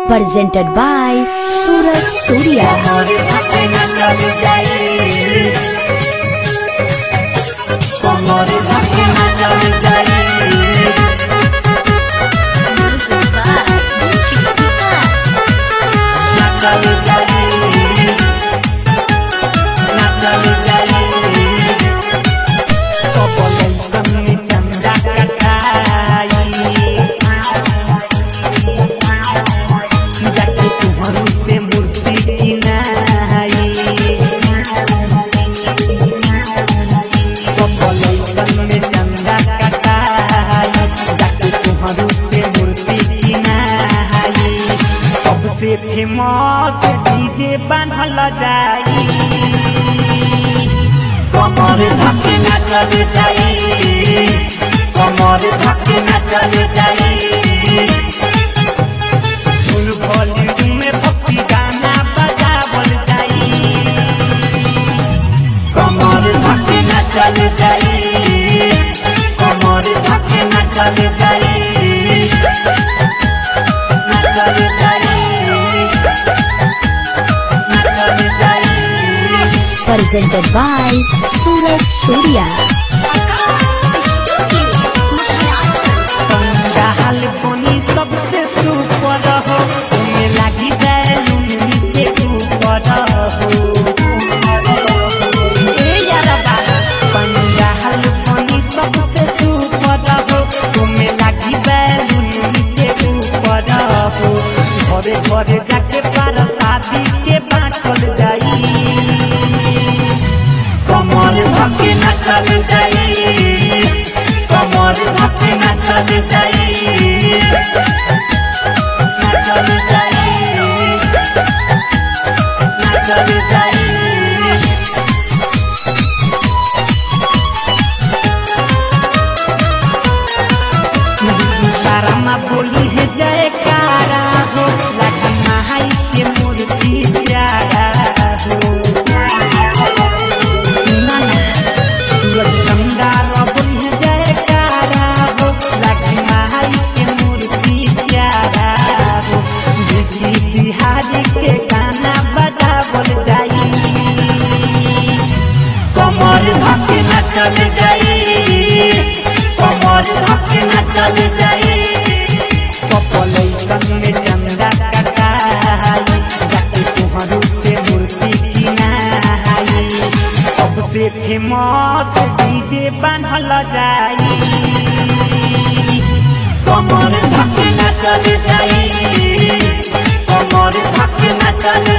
presented by Suraj Surya. Music by Chicky Bass. चंदा कटाई जाके तुम्हारू से मूर्ति किनाई कपलैसन में चंदा कटाई जाके तुम्हारू से मूर्ति किनाई सबसे फेमस डीजे बांधल जाई कमर धके नाचल जाई कमर धके नाचल जाई फुल वॉल्यूम में भक्ति गाना बजावल जाई कमर धके नाचल जाई कमर धके नाचल जाई नाचल जाई नाचल जाई Presented by Suraj Surya. हाल बनी सबसे सुपर हो उमे लागी बैलून नीचे ऊपर हो ए यारा बाबा पंजाल बनी सबसे सुपर हो उमे लागी बैलून नीचे ऊपर हो घरे घरे जाके पार शादी के बांटल जाई कमर धके नाचल जाई कमर धके नाचल जाई नाचल जाई नाचल जाई सारा बोली है जयकारा हो लगन माई के मूर्ति प्यारा हो ना ना सूरज गंगा रबुल है जयकारा हो लगन माई के मूर्ति प्यारा हो बिजली बिहारी के गाना बजावल जाई कमर धके नचल जाई कमर धके नचल जाई कपलैसन में चंदा कटाई जाके तुहरू से मूर्ति किनाई सबसे फेमस डीजे बांधल जाई कमर धके नचल जाई कमर धके नचल